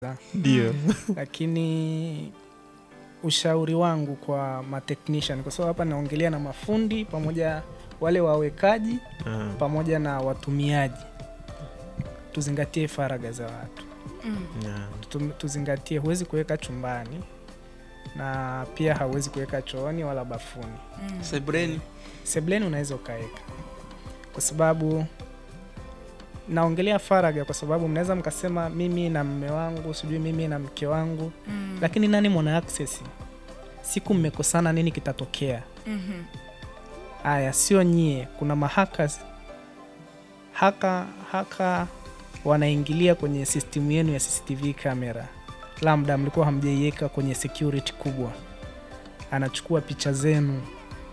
ndio lakini ushauri wangu kwa matechnician, kwa sababu hapa naongelea na mafundi pamoja wale wawekaji Ah, pamoja na watumiaji, tuzingatie faragha za watu, na- Tutum- tuzingatie, huwezi kuweka chumbani na pia hauwezi kuweka chooni wala bafuni. Sebreni Sebleni unaweza ukaweka, kwa sababu naongelea faragha, kwa sababu mnaweza mkasema mimi na mme wangu, sijui mimi na mke wangu, lakini nani mwana access? Siku mmekosana, nini kitatokea? Aya, sio nyie, kuna mahackers haka haka wanaingilia kwenye system yenu ya CCTV kamera, labda mlikuwa hamjaiweka kwenye security kubwa, anachukua picha zenu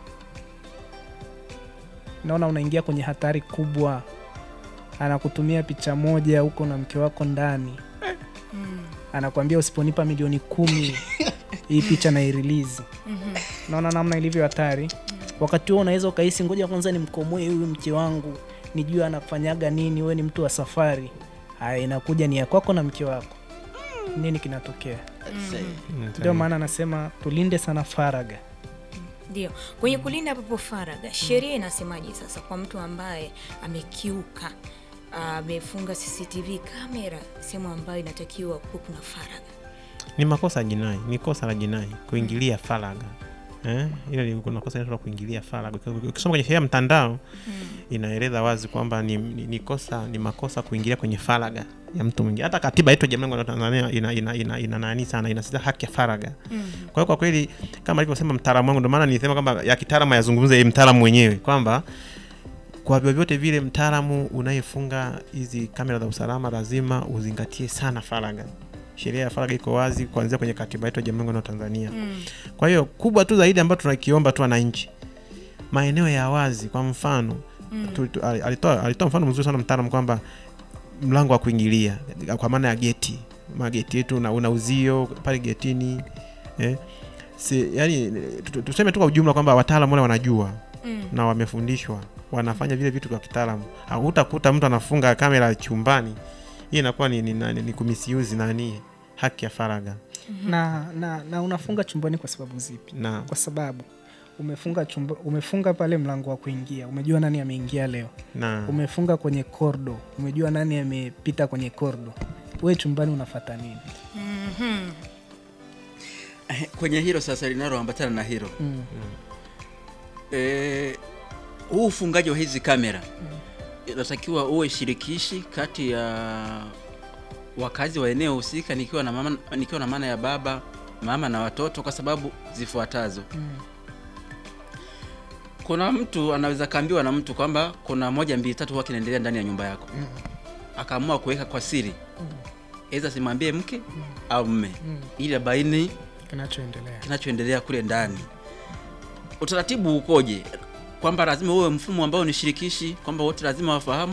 naona unaingia kwenye hatari kubwa, anakutumia picha moja huko na mke wako ndani, anakuambia usiponipa milioni kumi hii picha na irelease. Naona namna ilivyo hatari. Wakati huo unaweza ukahisi ngoja kwanza nimkomoe huyu mke wangu, nijue anafanyaga nini, we ni mtu wa safari. Haya, inakuja ni ya kwako na mke wako, nini kinatokea? mm, Ndio maana anasema tulinde sana faragha. Ndio, kwenye kulinda papo faragha, sheria inasemaje sasa kwa mtu ambaye amekiuka, amefunga CCTV kamera sehemu ambayo inatakiwa kuwa kuna faragha? ni makosa ya jinai, ni kosa la jinai kuingilia faragha eh? Hilo ni kuna kosa inaitwa kuingilia faragha. Ukisoma kwenye sheria ya mtandao inaeleza wazi kwamba ni, ni, ni kosa ni makosa kuingilia kwenye faragha ya mtu mwingine. Hata katiba yetu ya Jamhuri ya Muungano wa Tanzania ina ina ina, ina nani sana inasisitiza haki ya faragha. Kwa hiyo kwa kweli kama alivyosema mtaalamu wangu, ndio maana nilisema kwamba ya kitaalamu yazungumze yeye mtaalamu mwenyewe kwamba kwa vyovyote vile mtaalamu unayefunga hizi kamera za usalama lazima uzingatie sana faragha. Sheria ya faragha iko wazi kuanzia kwenye katiba yetu ya Jamhuri ya Muungano wa Tanzania. Kwa hiyo kubwa tu zaidi ambayo tunakiomba tu wananchi, maeneo ya wazi, kwa mfano tu, tu, ali- alitoa, alitoa mfano mzuri sana mtaalamu kwamba mlango wa kuingilia kwa maana ya geti, mageti yetu una, una uzio pale getini eh, si, yani tu- tu- tuseme tu kwa ujumla kwamba wataalamu wale wanajua na wamefundishwa wanafanya vile vitu kwa kitaalamu. Hutakuta mtu anafunga kamera chumbani, hii inakuwa ni, ni, ni, ni kumisiuzi nani haki ya faragha na, na, na unafunga chumbani kwa sababu zipi? na Kwa sababu umefunga chumba, umefunga pale mlango wa kuingia, umejua nani ameingia leo. na Umefunga kwenye kordo, umejua nani amepita kwenye kordo. We chumbani unafata nini? Eh, kwenye hilo sasa linaloambatana na hilo Mm. eh, huu ufungaji wa hizi kamera inatakiwa uwe shirikishi kati ya wakazi wa eneo husika, nikiwa na mama, nikiwa na maana ya baba mama na watoto, kwa sababu zifuatazo. Mm. Kuna mtu anaweza kaambiwa na mtu kwamba kuna moja mbili tatu huwa kinaendelea ndani ya nyumba yako, akaamua kuweka kwa siri, aidha simwambie mke au mme, Mm. ili abaini Kinachoendelea kinachoendelea kule ndani. Utaratibu ukoje? Kwamba lazima uwe mfumo ambao ni shirikishi, kwamba wote lazima wafahamu.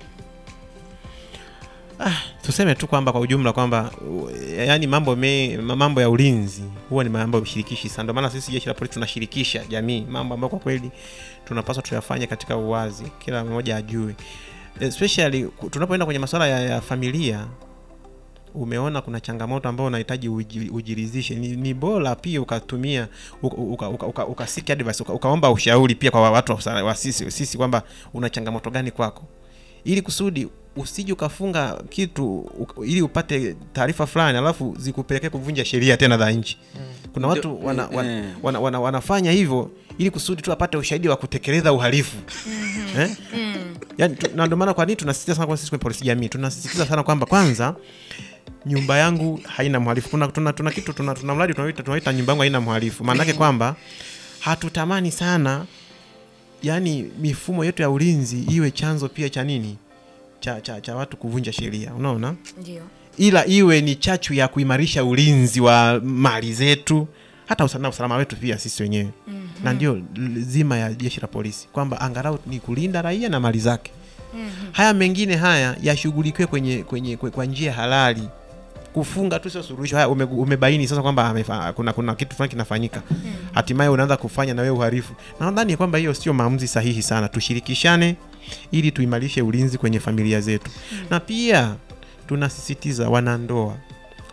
tuseme tu kwamba kwa ujumla kwamba u- yaani mambo me, mambo ya ulinzi huwa ni mambo shirikishi sana. Ndio maana sisi jeshi la polisi tunashirikisha jamii mambo ambayo kwa kweli tunapaswa tuyafanye katika uwazi, kila mmoja ajue, especially ku- tunapoenda kwenye masuala ya, ya familia. Umeona kuna changamoto ambayo unahitaji uji- ujiridhishe, ni, ni bora pia ukatumia uka, uka, uka, uka, uka seek advice uka, ukaomba ushauri pia kwa watu wa, usa- wa sisi, sisi kwamba una changamoto gani kwako ili kusudi usije ukafunga kitu u- ili upate taarifa fulani alafu zikupelekea kuvunja sheria tena za nchi. Kuna watu Ndio, wana, eh, wana, eh. wana, wana, wanafanya hivyo ili kusudi tu apate ushahidi wa kutekeleza uhalifu eh? Yani, tu, na ndio maana kwa nini tunasisitiza sana kwa sisi kwenye polisi jamii, tunasisitiza sana kwamba kwanza nyumba yangu haina mhalifu. Kuna tuna, tuna kitu tuna, tuna mradi tunaoita tunaoita nyumba yangu haina mhalifu. Maana yake kwamba hatutamani sana yani mifumo yetu ya ulinzi iwe chanzo pia cha nini cha, cha, cha watu kuvunja sheria, unaona, Ndio. ila iwe ni chachu ya kuimarisha ulinzi wa mali zetu hata usalama, usalama wetu pia sisi wenyewe na ndio l- zima ya jeshi la polisi kwamba angalau ni kulinda raia na mali zake. Haya mengine haya yashughulikiwe kwenye, kwenye, kwe- kwa njia halali. Kufunga tu sio suluhisho. Haya ume, umebaini sasa kwamba amefa- kuna, kuna kitu fulani kinafanyika, hatimaye unaanza kufanya na wewe uhalifu. Na nadhani kwamba hiyo sio maamuzi sahihi sana. Tushirikishane ili tuimarishe ulinzi kwenye familia zetu, na pia tunasisitiza wanandoa